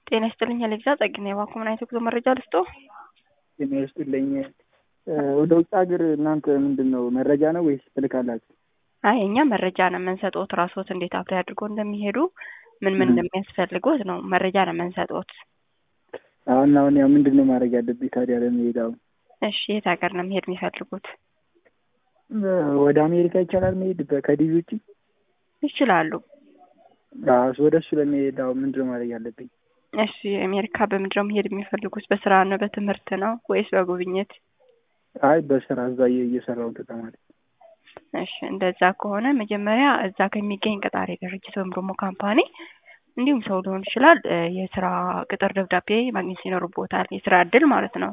ጤና ይስጥልኝ አሌክዛ ጸግና የባንኩ ምን አይነት ጉዞ መረጃ ልስጦ? ጤና ይስጥልኝ። ወደ ውጭ ሀገር እናንተ ምንድን ነው መረጃ ነው ወይስ ትልካላችሁ? አይ እኛ መረጃ ነው የምንሰጥዎት። ራስዎት እንዴት አፕላይ አድርጎ እንደሚሄዱ ምን ምን እንደሚያስፈልጎት ነው መረጃ ነው የምንሰጥዎት። አሁን አሁን ያው ምንድን ነው ማድረግ ያለብኝ ታዲያ ለመሄድ? አሁን እሺ የት ሀገር ነው መሄድ የሚፈልጉት? ወደ አሜሪካ ይቻላል መሄድ ከዲቪ ውጭ? ይችላሉ። ወደ እሱ ለመሄድ አሁን ምንድን ነው ማድረግ ያለብኝ? እሺ አሜሪካ በምንድን ነው መሄድ የሚፈልጉት? በስራ ነው በትምህርት ነው ወይስ በጉብኝት? አይ በስራ እዛ እየሰራሁ ተማሪ። እሺ እንደዛ ከሆነ መጀመሪያ እዛ ከሚገኝ ቀጣሪ ድርጅት ወይም ደግሞ ካምፓኒ እንዲሁም ሰው ሊሆን ይችላል የስራ ቅጥር ደብዳቤ ማግኘት ይኖርቦታል። የስራ እድል ማለት ነው።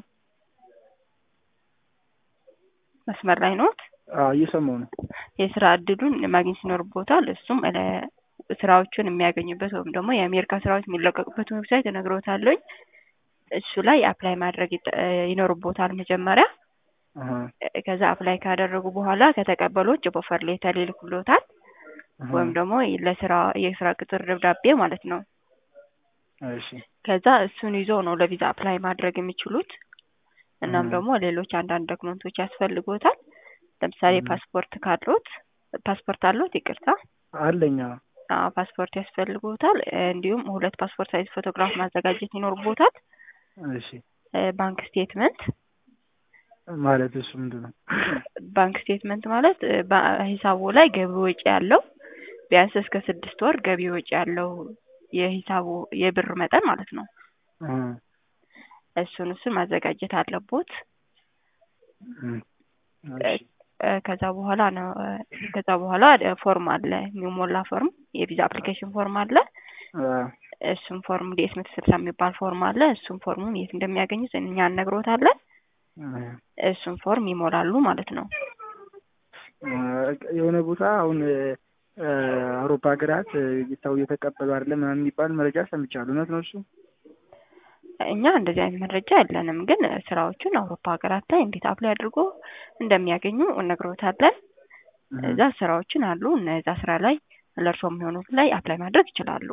መስመር ላይ ኖት? እየሰማሁ ነው። የስራ እድሉን ማግኘት ይኖርቦታል። እሱም ስራዎቹን የሚያገኙበት ወይም ደግሞ የአሜሪካ ስራዎች የሚለቀቁበት ዌብሳይት እነግሮታለኝ። እሱ ላይ አፕላይ ማድረግ ይኖርቦታል መጀመሪያ። ከዛ አፕላይ ካደረጉ በኋላ ከተቀበሎች ጆብ ኦፈር ሌተር ይልኩሎታል ወይም ደግሞ ለስራ የስራ ቅጥር ደብዳቤ ማለት ነው። እሺ ከዛ እሱን ይዞ ነው ለቪዛ አፕላይ ማድረግ የሚችሉት። እናም ደግሞ ሌሎች አንዳንድ ዶክመንቶች ያስፈልጎታል። ለምሳሌ ፓስፖርት ካሎት ፓስፖርት አሎት? ይቅርታ አለኛ። አዎ ፓስፖርት ያስፈልጎታል። እንዲሁም ሁለት ፓስፖርት ሳይዝ ፎቶግራፍ ማዘጋጀት ይኖርቦታል። እሺ ባንክ ስቴትመንት ማለት እሱ ምንድን ነው? ባንክ ስቴትመንት ማለት በሂሳቡ ላይ ገቢ ወጪ ያለው ቢያንስ እስከ ስድስት ወር ገቢ ወጪ ያለው የሂሳቡ የብር መጠን ማለት ነው። እሱን እሱን ማዘጋጀት አለቦት። ከዛ በኋላ ነው ከዛ በኋላ ፎርም አለ የሚሞላ ፎርም የቪዛ አፕሊኬሽን ፎርም አለ። እሱም ፎርም ዲኤስ መቶ ስልሳ የሚባል ፎርም አለ። እሱም ፎርሙን የት እንደሚያገኙት እኛ እነግሮታለን። እሱን ፎርም ይሞላሉ ማለት ነው። የሆነ ቦታ አሁን አውሮፓ ሀገራት ሰው እየተቀበሉ አይደለም ምናምን የሚባል መረጃ ሰምቻለሁ። እውነት ነው እሱ? እኛ እንደዚህ አይነት መረጃ የለንም፣ ግን ስራዎቹን አውሮፓ ሀገራት ላይ እንዴት አፕላይ አድርጎ እንደሚያገኙ እነግሮታለን። እዛ ስራዎችን አሉ። እነዛ ስራ ላይ ለእርሶ የሚሆኑት ላይ አፕላይ ማድረግ ይችላሉ።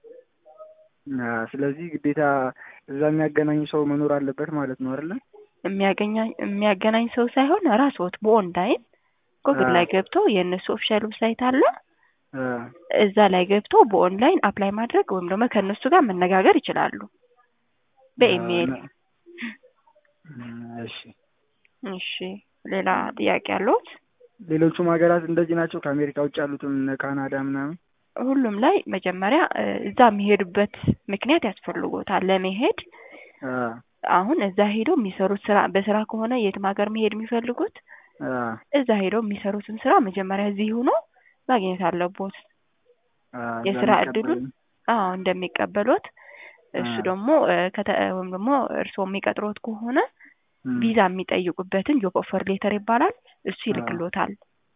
ስለዚህ ግዴታ እዛ የሚያገናኝ ሰው መኖር አለበት ማለት ነው አይደለ? የሚያገናኝ ሰው ሳይሆን ራስዎት በኦንላይን ጉግል ላይ ገብቶ የእነሱ ኦፊሻል ዌብሳይት አለ። እዛ ላይ ገብቶ በኦንላይን አፕላይ ማድረግ ወይም ደግሞ ከእነሱ ጋር መነጋገር ይችላሉ በኢሜይል። እሺ እሺ። ሌላ ጥያቄ አለዎት? ሌሎቹም ሀገራት እንደዚህ ናቸው? ከአሜሪካ ውጭ ያሉትም ካናዳ ምናምን ሁሉም ላይ መጀመሪያ እዛ የሚሄዱበት ምክንያት ያስፈልጎታል ለመሄድ። አሁን እዛ ሄደው የሚሰሩት ስራ በስራ ከሆነ የትም ሀገር መሄድ የሚፈልጉት እዛ ሄደው የሚሰሩትን ስራ መጀመሪያ እዚህ ሆኖ ማግኘት አለቦት። የስራ እድሉን አዎ እንደሚቀበሉት እሱ ደግሞ ወይም ደግሞ እርስዎ የሚቀጥሮት ከሆነ ቪዛ የሚጠይቁበትን ጆብ ኦፈር ሌተር ይባላል። እሱ ይልክሎታል።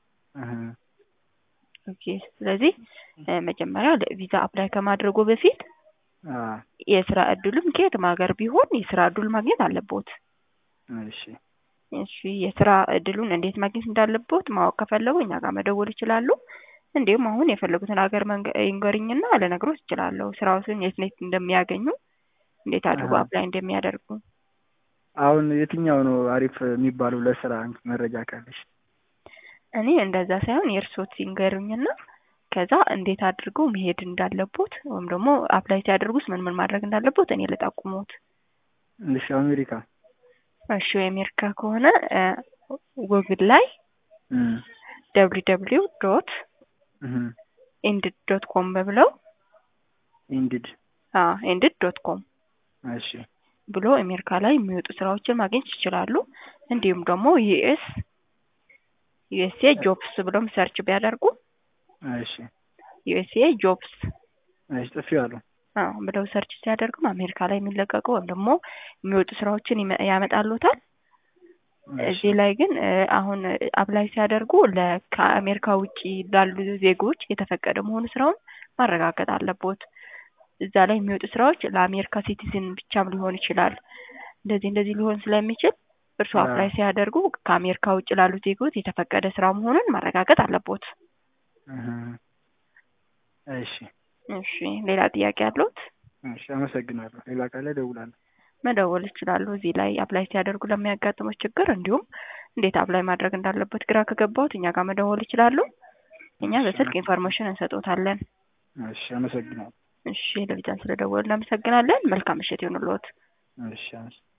ኦኬ። ስለዚህ መጀመሪያ ቪዛ አፕላይ ከማድረጉ በፊት የስራ እድሉን ከየትም ሀገር ቢሆን የስራ እድል ማግኘት አለቦት። እሺ እሺ። የስራ እድሉን እንዴት ማግኘት እንዳለቦት ማወቅ ከፈለጉ እኛ ጋር መደወል ይችላሉ። እንዲሁም አሁን የፈለጉትን ሀገር ይንገርኝና ልነግሮት እችላለሁ። ስራዎትን የት የት እንደሚያገኙ እንዴት አድርጎ አፕላይ እንደሚያደርጉ። አሁን የትኛው ነው አሪፍ የሚባለው ለስራ መረጃ ካለሽ? እኔ እንደዛ ሳይሆን የእርሶት ሲንገሩኝና ከዛ እንዴት አድርገው መሄድ እንዳለቦት ወይም ደግሞ አፕላይ ሲያደርጉስ ምን ምን ማድረግ እንዳለቦት እኔ ልጠቁሞት። እሺ አሜሪካ። እሺ የአሜሪካ ከሆነ ጉግል ላይ ደብሊው ደብሊው ዶት ኢንድድ ዶት ኮም በብለው ኢንድድ ኢንድድ ዶት ኮም እሺ ብሎ አሜሪካ ላይ የሚወጡ ስራዎችን ማግኘት ይችላሉ። እንዲሁም ደግሞ ዩኤስ ዩኤስኤ ጆብስ ብሎም ሰርች ቢያደርጉ እሺ ዩኤስኤ ጆብስ እሺ ጽፌዋለሁ። አዎ ብለው ሰርች ሲያደርጉም አሜሪካ ላይ የሚለቀቁ ወይም ደግሞ የሚወጡ ስራዎችን ያመጣሉታል። እዚህ ላይ ግን አሁን አፕላይ ሲያደርጉ ከአሜሪካ ውጭ ላሉ ዜጎች የተፈቀደ መሆኑ ስራውን ማረጋገጥ አለቦት። እዛ ላይ የሚወጡ ስራዎች ለአሜሪካ ሲቲዝን ብቻም ሊሆን ይችላል። እንደዚህ እንደዚህ ሊሆን ስለሚችል እርሱ አፕላይ ሲያደርጉ ከአሜሪካ ውጭ ላሉ ዜጎች የተፈቀደ ስራ መሆኑን ማረጋገጥ አለቦት። እሺ እሺ ሌላ ጥያቄ አለዎት? እሺ አመሰግናለሁ። ሌላ ካለ እደውላለሁ። መደወል ይችላሉ። እዚህ ላይ አፕላይ ሲያደርጉ ለሚያጋጥሙት ችግር እንዲሁም እንዴት አፕላይ ማድረግ እንዳለበት ግራ ከገባዎት እኛ ጋር መደወል ይችላሉ። እኛ በስልክ ኢንፎርሜሽን እንሰጦታለን። እሺ አመሰግናለሁ። እሺ ለልጃን ስለደወሉ እናመሰግናለን። መልካም ምሽት ይሁንልዎት። እሺ አመሰግናለሁ።